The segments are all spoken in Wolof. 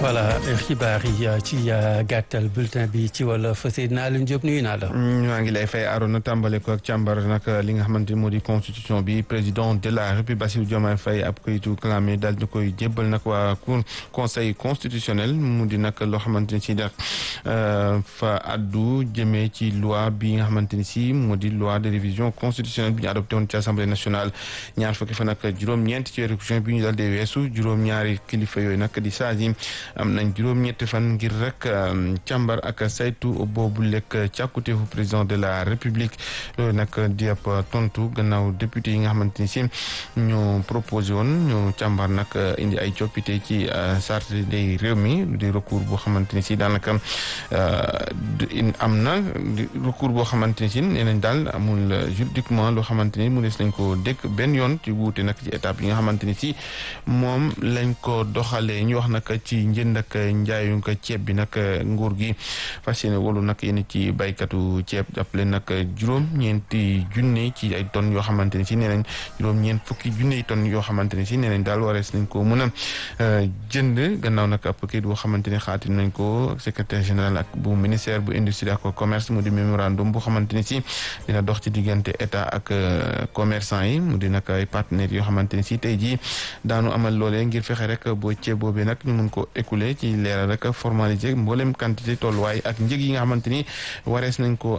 voilà xibaar yi ci gàttal bulletin bi ci wolof Seydina Alioune Diop nuyu naa la. maa ngi lay fay Arona tàmbale ko ak càmbar nag li nga xamante ni moo di constitution bi président de la république Bassirou Diomaye Faye ab kayitu clamé daal di koy jébbal nag waa cour conseil constitutionnel mu di nag loo xamante ni si def fa addu jëmee ci loi bi nga xamante ni si moo di loi de révision constitutionnelle bi ñu adopté woon ci assemblée nationale ñaar fukki fan ak juróom-ñeent ci weeru juin bi ñu daal di weesu juróom-ñaari kilifa yooyu nag di saa yi am nañ juróom-ñetti fan ngir rek càmbar ak saytu boobu lekk càkkuteefu président de la république loolu nag di ab tontu gannaaw député yi nga xamante ni si ñu proposé woon ñu càmbar nag indi ay coppite ci charte des réew mi di recours boo xamante ni si daanaka am na recours boo xamante ni si nee nañ daal amul juridiquement loo xamante ni mu des lañ ko dégg benn yoon ci wuute nag ci étape yi nga xamante ni si moom lañ ko doxalee ñu wax nag ci njënd ak njaayu ko ceeb bi nag nguur gi fas yéene wolu nag yéen ci baykatu ceeb jàppale nag juróom-ñeenti junne ci ay tonnes yoo xamante ni si nee nañ juróom-ñeent fukki junne tonnes yoo xamante ni si nee nañ daal warees nañ ko mën a jënd gannaaw nag ab kayit boo xamante ni xaatim nañ ko secrétaire général ak bu ministère bu industrie ak commerce mu di mémorandum boo xamante ni si dina dox ci diggante état ak commerçant yi mu di nag ay partenaires yoo xamante ni si tey jii daanu amal loolee ngir fexe rek boo ceeb boobee nag ñu mun ko écouler ci leeral rek formaliser mboolem quantité tolluwaay ak njëg yi nga xamante ni warees nañ ko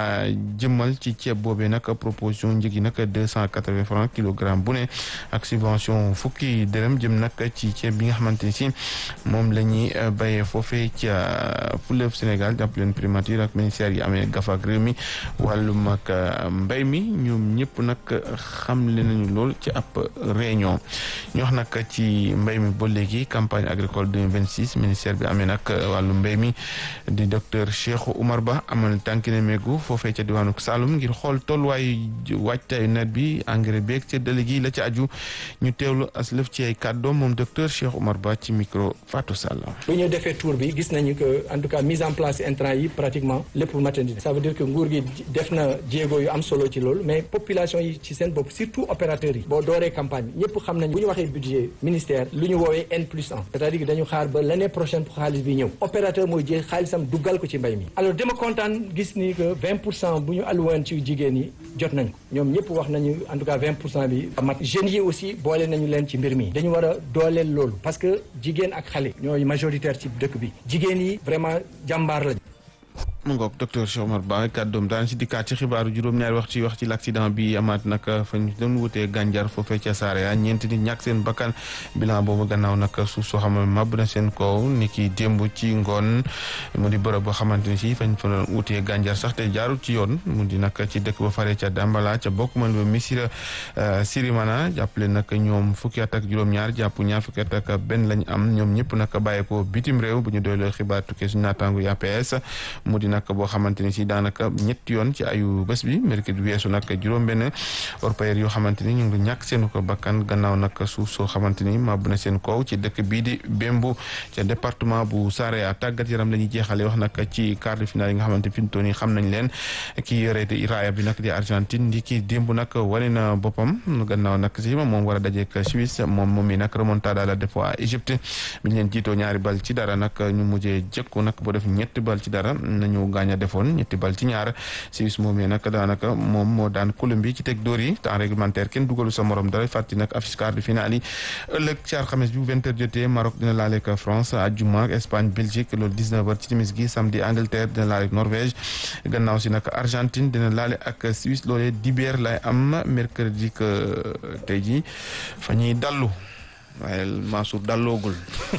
jëmmal ci ceeb boobee nag proposition njëg yi nag deux cent quatre-vingts francs kilogramme bu ne ak subvention fukki dërëm jëm nag ci ceeb bi nga xamante ni si moom la ñuy béyee foofee ci fleuve Sénégal jàpp leen primature ak ministère yi amee gafa ak réew mi wàllum ak mbéy mi ñoom ñëpp nag xamle nañu lool ci ab réunion ñu wax nag ci mbéy mi ba léegi campagne agricole 2026 ministère bi amee nag wàllu mbéy mi di docteur Cheikh Oumar Ba amal tànki ne meegu foofee ca diwaanu Saloum ngir xool tolluwaayu waajtaayu nawet bi engrais beeg ca dële gi la ca aju ñu teewlu as lëf ci ay kàddoom moom docteur Cheikh Oumar Ba ci micro Fatou Sall. bu ñu defee tour bi gis nañu que en tout cas mise en place intrant yi pratiquement lépp matandi ça veut dire que nguur gi def na jéego yu am solo ci loolu mais population yi ci seen bopp surtout opérateurs yi boo dooree campagne bi ñëpp xam nañ bu ñu waxee budget ministère lu ñu woowee N plus 1 c'est-à-dire que dañu xaar ba l'année prochaine pour xaalis bi ñëw opérateur mooy jël xaalisam duggal ko ci mbay mi alors dama kontaan gis ni que 20 pour cent bu ñu alluwoon ci jigéen yi jot nañ ko ñoom ñëpp wax nañu en tout cas 20 pour cent bi mat jeunes yi aussi boole nañu leen ci mbir mi dañu war a dooleel loolu parce que jigéen ak xale ñooy majoritaire ci dëkk bi jigéen yi vraiment jàmbaar la mu ngoog docteur Cheikh Omar Ba kàddoom daan si dikkaat ci xibaaru juróom-ñaari wax ci wax ci l'accident bi amaat nag fa ñu doon wutee gànjar foofee ca Saraya ñeenti nit ñàkk seen bakkan bilan boobu gannaaw nag suuf soo xam ne màbb na seen kaw ni ki démb ci ngoon mu di bërëb boo xamante ni si fañ fa doon wutee gànjar sax te jaarul ci yoon mu di nag ci dëkk ba fare ca Dambala ca bokk man ba Missira Sirimana jàppale nag ñoom fukki at ak juróom-ñaar jàpp ñaar fukki at ak benn lañ am ñoom ñëpp nag bàyyi ko bitim réew bu ñu doyloo xibaar tukkee suñu naataango yi APS mu di nag boo xamante ni si daanaka ñetti yoon ci ayu bés bi mercredi weesu nag juróom-benn orpailleurs yoo xamante ni ñu ngi ñàkk seen ko bakkan gannaaw nag suuf soo xamante ni màbb na seen kaw ci dëkk bii di Bembu ca département bu Saraya tàggat yaram la ñuy jeexale wax nag ci quart de finale yi nga xamante fi mu toll nii xam nañ leen ki yore raaya bi nag di Argentine di ki démb nag wane na boppam gannaaw nag si moom war a dajeek Suisse moom moom mi nag remontada la def waa Égypte bi ñu leen jiitoo ñaari bal ci dara nag ñu mujjee jëkku nag boo def ñetti bal ci dara nañu gaañ a defoon ñetti bal ci ñaar Suisse moom yi nag daanaka moom moo daan Colombie ci teg dóor yi temps réglementaire kenn dugalu sa morom dara fàtti nag affiche quart de finale yi ëllëg ci alxames bi bu 20h jotee Maroc dina laaleeg France àjjuma ak Espagne Belgique loolu 19h ci timis gi samedi Angleterre dina laaleeg Norvège gannaaw si nag Argentine dina laale ak Suisse loolee dibeer lay am mercredi que tey jii fa ñuy dallu waaye Mansour dalloogul.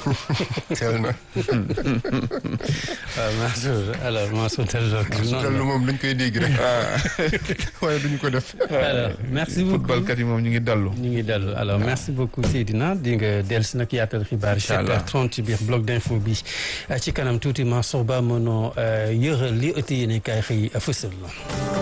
teel na. waaw Mansour alors Mansour dalloogul. Mansour dallu moom dañ koy dégg rek. waaye duñu ko def. alors merci beaucoup footballkat yi moom ñu ngi dallu. ñu ngi dallu alors merci beaucoup Seydina di nga dellu si nag yaatal xibaar. incha allah 7h30 ci biir bloc d'info bi ci kanam tuuti Mansour Ba mënoo yëral li ëtt yéene kaay xëy fësal la.